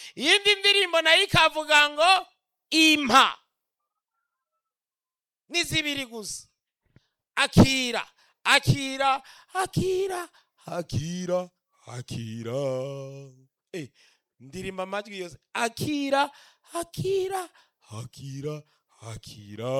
iyindi ndirimbo nayo ikavuga ngo impa ni zibiri gusa akira akira akira akira akira eh, ndirimba amajwi yose akira akira akira akira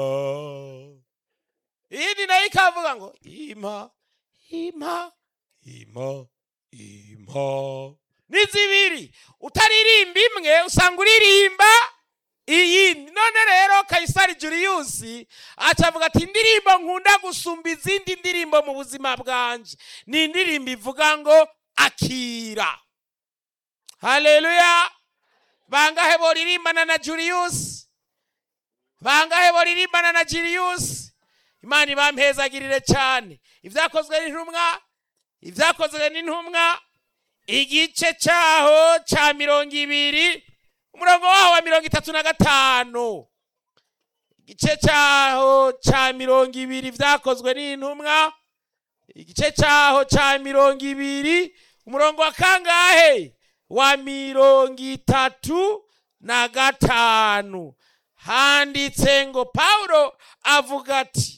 iyindi nayo ikavuga ngo impa impa impa impa ni zibiri utaririmba imwe usanga uririmba iyindi none rero kayisari juriyusi acavuga ati indirimbo nkunda gusumba izindi ndirimbo mu buzima bwanje ni indirimbo ivuga ngo akira haleluya bangahe boririmbana na juriyusi bangahe boririmbana na juriyusi imana ibampezagirire cyane ibyakozwe n'intumwa ibyakozwe n'intumwa igice cyaho cya mirongo ibiri umurongo waho wa mirongo itatu na gatanu igice cyaho cya mirongo ibiri byakozwe n'intumwa igice cyaho cya mirongo ibiri umurongo wa kangahe wa mirongo itatu na gatanu handitse ngo pawulo avuga ati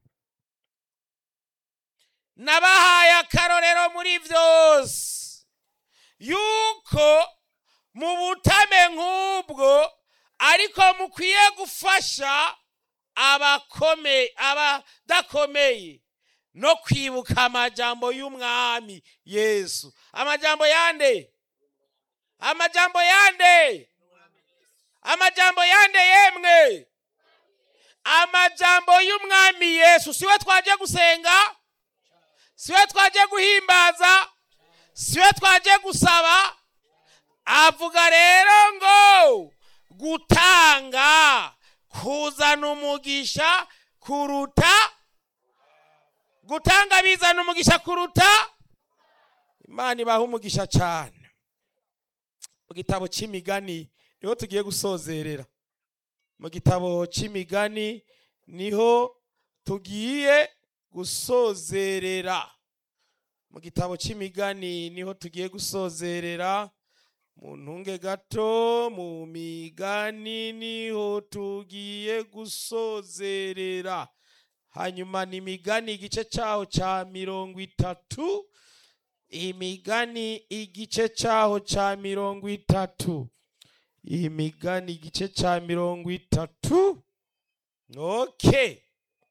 nabahaye akarorero muri byose yuko mu butame nk'ubwo ariko mukwiye gufasha abakome abadakomeye no kwibuka amajambo y'umwami yesu amajambo yande amajambo yande amajambo yande yemwe amajambo y'umwami yesu siwe twaje gusenga siwe twaje guhimbaza siwe twaje gusaba avuga rero ngo gutanga kuzana umugisha kuruta gutanga bizana umugisha kuruta imana ibaha umugisha cyane mu gitabo cy'imigani niho tugiye gusozerera mu gitabo cy'imigani niho tugiye gusozerera mu gitabo cy'imigani niho tugiye gusozerera mu ntunge gato mu migani niho tugiye gusozerera hanyuma ni imigani igice cyaho cya mirongo itatu imigani igice cyaho cya mirongo itatu imigani igice cya mirongo itatu oke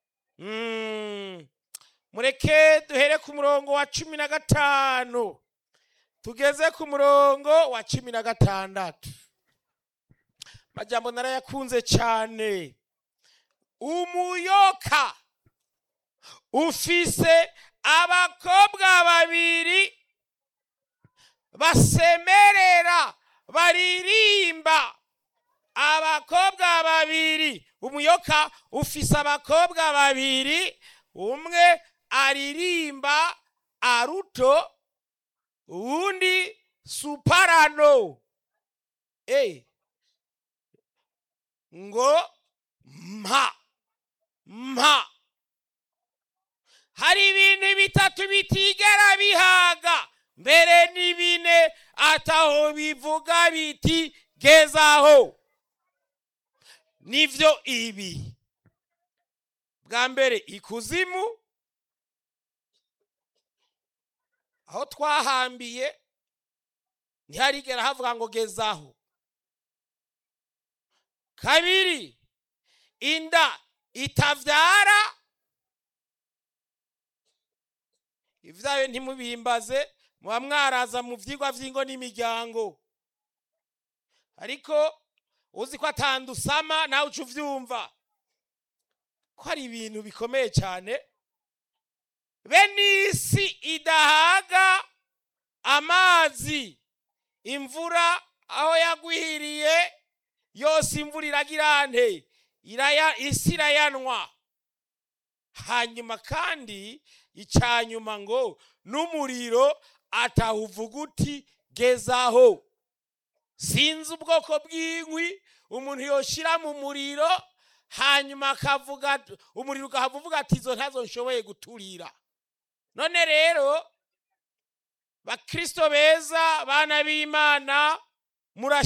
mureke duhere ku murongo wa cumi na gatanu tugeze ku murongo wa cumi na gatandatu majambo narayakunze cyane umuyoka ufise abakobwa babiri basemerera baririmba abakobwa babiri umuyoka ufise abakobwa babiri umwe aririmba aruto uwundi suparano e ngo mpa mpa hari ibintu bitatu bitigera bihaga mbere ni bine ataho bivuga biti gezaho nivyo ibi bwa mbere ikuzimu aho twahambiye ntiharigera havuga ngo gezaho kabiri inda itavyara ivyayo ntimubimbaze muba mwaraza mu vyigwa vy'ingo n'imiryango ariko uzi ko atandusama nawe uca uvyumva ko ari ibintu bikomeye cyane be n'isi idahaga amazi imvura aho yagwiriye yose imvura iragira nte iraya isi irayanwa hanyuma kandi icyanyuma ngo n'umuriro atawuvuga uti gezaho sinzi ubwoko bw'inkwi umuntu yoshira mu muriro hanyuma akavuga umuriro ukahava uvuga ati izo ntazo nshoboye guturira none rero bakristo beza bana b'imana